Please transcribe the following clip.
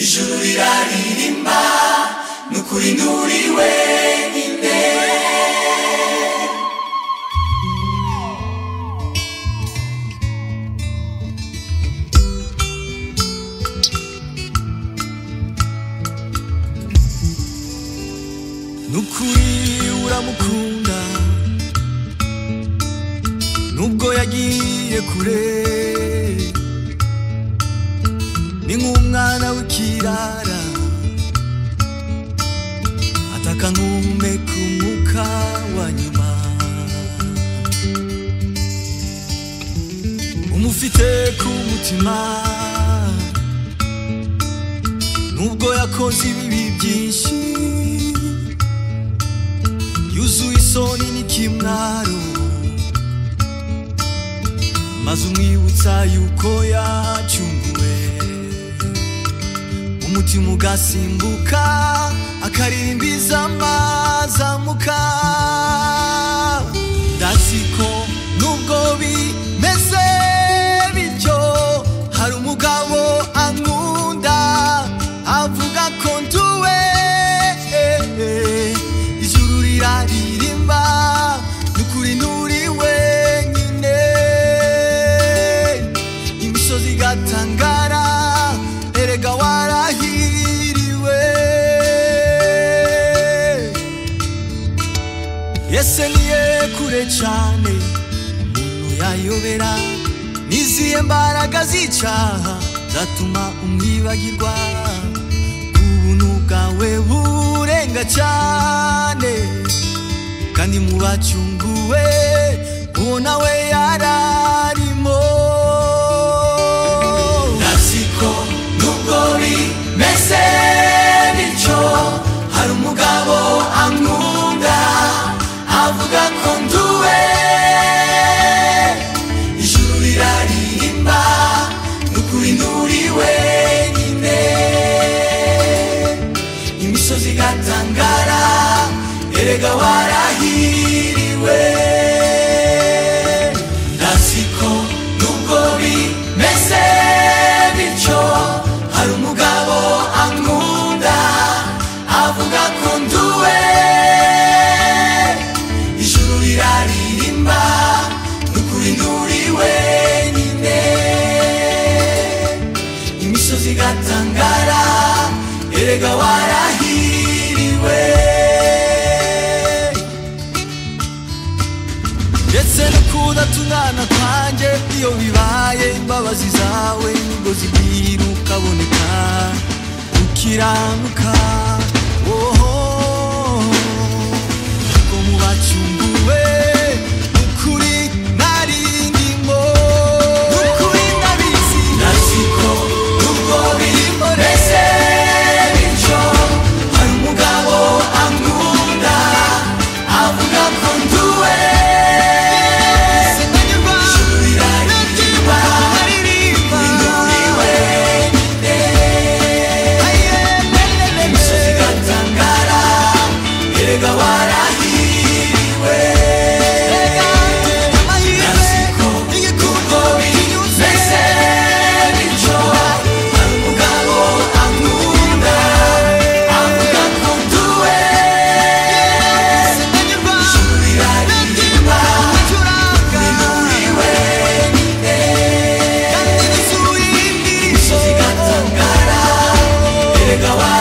ijuru riraririmba ni ukuri nturiwe nukuri uramukunda nubwo yagiye kure ni nk'umwana w'ikirara ataka nk'umeka umwuka wa nyuma umufite ku mutima nubwo yakoze ibibi byinshi yuzuye isoni n'ikimwaro maze umwibutsa yuko yacunguwe umutima ugasimbuka akaririmbiza amazamuka ndasiko nubwo bimeze bityo hari umugabo ankunda avuga ko nduwe ijuru riraririmba nukuri nturi wenyine imisozi igatangara erega warahiriwe yese niye kure cyane umuntu yayobera nizihe mbaraga z'icaha zatuma umwibagirwa ubuntu bwawe burenga cyane kandi mu bacunguwe uwo nawe yararimo ndatsiko nubwo bimeze bityo hari umugabo ankunda avuga ko nduwe ijuru riraririmba ni ukuri nturi wenyine imisozi igatangara erega warahiriwe ndatsiko nubwo bimeze bityo hari umugabo ankunda avuga ko nduwe ijuru riraririmba ni ukuri nturi wenyine imisozi igatangara erega warahiriwe ndetse no kudatungana kwanjye iyo bibaye imbabazi zawe nibwo zibwira ukaboneka ukiranuka woho ko mu bacunguwe ukuri narindimo ukuri nabizi ndatsiko nubwo birimo mbese bityo hari umugabo ankunda avuga ko nduwe ijuru riraririmba nturiwe imisozi igatangara erega warahiriwe ndatsiko nubwo bimeze bityo hari umugabo ankunda avuga ko nduwe ijuru riraririmba Erega wa